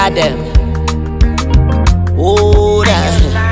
Adam. Ora.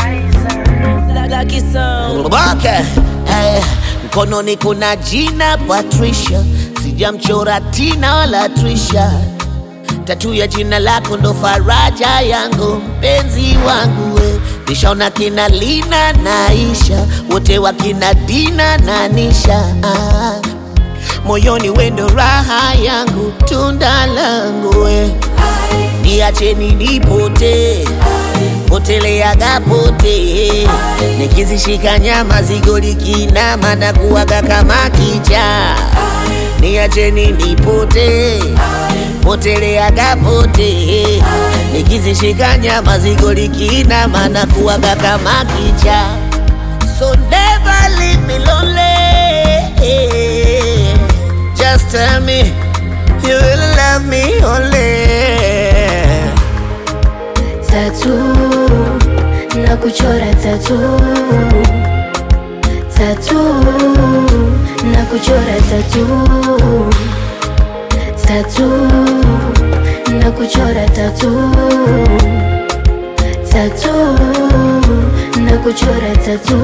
Okay. Eh, mkononi kuna jina Patricia, sijamchora Tina wala Trisha. Tatu ya jina lako ndo faraja yangu, mpenzi wangu we. Nishaona kina Lina na Isha, wote wakina Dina na Nisha. Ah, moyoni wendo raha yangu, tunda langu we. Niacheni nipote poteleaga pote, nikizishika nyama zigo likinama na kuwaga kama kicha. Niacheni nipote poteleaga pote, nikizishika nyama zigo likinama na kuwaga kama kicha. So never leave me lonely. Just tell me you will love me only. tatu na kuchora tatu tatu na kuchora tatu tatu na kuchora tatu tatu na kuchora tatu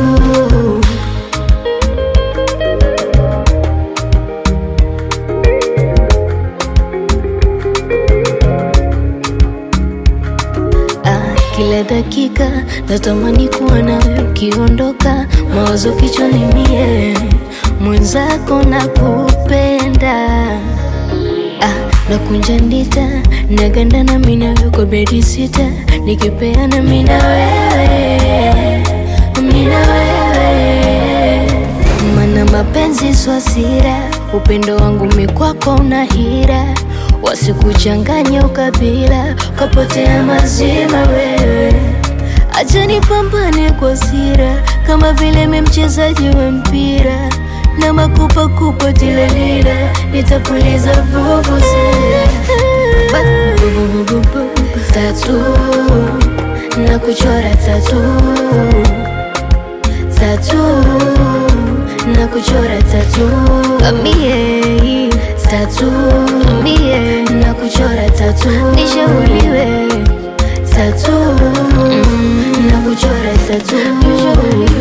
Ah, kila dakika natamani kuwa nawe ukiondoka, mawazo kichwani mie mwenzako na kupenda ah, nakunja ndita naganda na mina kwa bedi sita nikipeana mina wewe mina wewe mana mapenzi swasira upendo wangu mikwako una hira wasikuchanganya ukabila ukapotea mazima wewe acha nipambane kwa sira kama vile mi mchezaji wa mpira na makupakupa tilalila nitapuliza vuvuzela tatu na kuchora tatu tatu na kuchora tatu mie tatu mie na kuchora tatu nishauriwe tatu na kuchora tatu